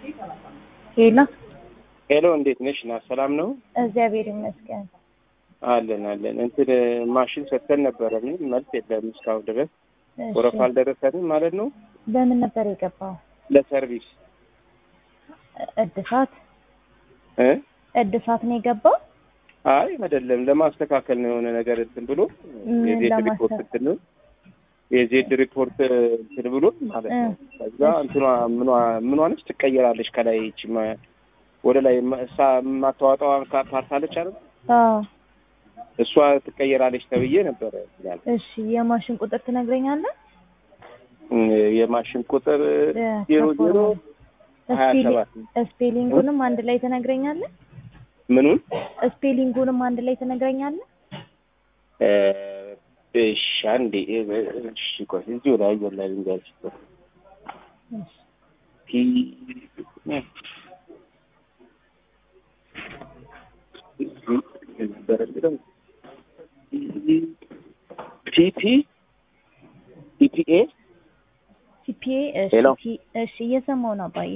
ሄሎ ሄሎ እንዴት ነሽ? ና ሰላም ነው እግዚአብሔር ይመስገን። አለን አለን። እንትን ማሽን ሰጥተን ነበረ፣ ምንም መልስ የለም እስካሁን ድረስ እሺ፣ ወረፋ አልደረሰንም ማለት ነው። በምን ነበር የገባው? ለሰርቪስ እድሳት እ እድሳት ነው የገባው? አይ አይደለም፣ ለማስተካከል ነው የሆነ ነገር እንትን ብሎ ምን የዜድ ለማስተካከል? ሪፖርት እንትን ነው የዜድ ሪፖርት እንትን ብሎ ማለት ነው። ከዛ እንትኗ ምኗ ምኗ ነች ትቀየራለች። ከላይ ይቺ ማ- ወደ ላይ ማ- እሳ የማታወጣዋ ካ- ፓርት አለች አይደል? አዎ። እሷ ትቀየራለች ተብዬ ነበረ ያለ እሺ፣ የማሽን ቁጥር ትነግረኛለህ? የማሽን ቁጥር እ፣ ዜሮ ዜሮ ከፎርሙ። ሀያ ስፔሊ- ሰባት ስፔሊንጉንም አንድ ላይ ትነግረኛለህ? ምኑን ስፔሊንጉንም አንድ ላይ ትነግረኛለህ? እ፣ እሺ አንዴ እ፣ እሺ ቆይ እዚሁ ላይ አየር ላይ ልንገርሽ እሺ። ፒ ፒፒ ኢፒኤ ሲፒኤ እሺ፣ ሄሎ። ፒ- እሺ፣ እየሰማሁ ነው አባዬ።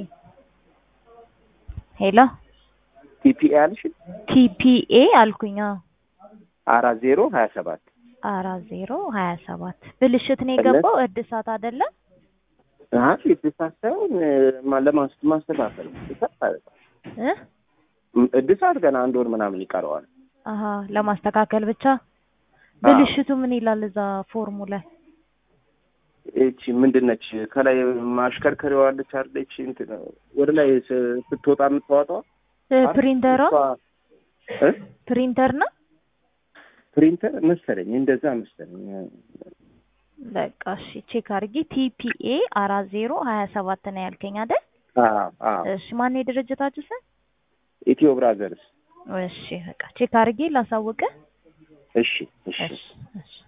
ሄሎ ፒፒኤ አልሽ ቲፒኤ አልኩኝ። አዎ አራት ዜሮ ሀያ ሰባት አራት ዜሮ ሀያ ሰባት ብልሽት ነው የገባው እድሳት አይደለም? አይ እድሳት ሳይሆን ማ- ለማስ- ማስተካከል ነው። እድሳት ማለት ነው። እ ም- እድሳት ገና አንድ ወር ምናምን ይቀረዋል። አሀ ለማስተካከል ብቻ። ብልሽቱ ምን ይላል እዛ ፎርሙ ላይ? እቺ ምንድን ነች? ከላይ ማሽከርከሪዋ አለች አይደለች? እንትን ወደ ላይ ስ- ስትወጣ የምታወጣው እ ፕሪንተሯ እ? ፕሪንተር ነው። ፕሪንተር መሰለኝ እንደዛ መሰለኝ። በቃ እሺ ቼክ አድርጊ። ቲፒኤ አራት ዜሮ ሀያ ሰባት ነው ያልከኝ አይደል? አዎ አዎ። እሺ ማን የድርጅታችሁ ስም? ኢትዮ ብራዘርስ። እሺ በቃ ቼክ አድርጌ ላሳውቅህ። እሺ እሺ እሺ እሺ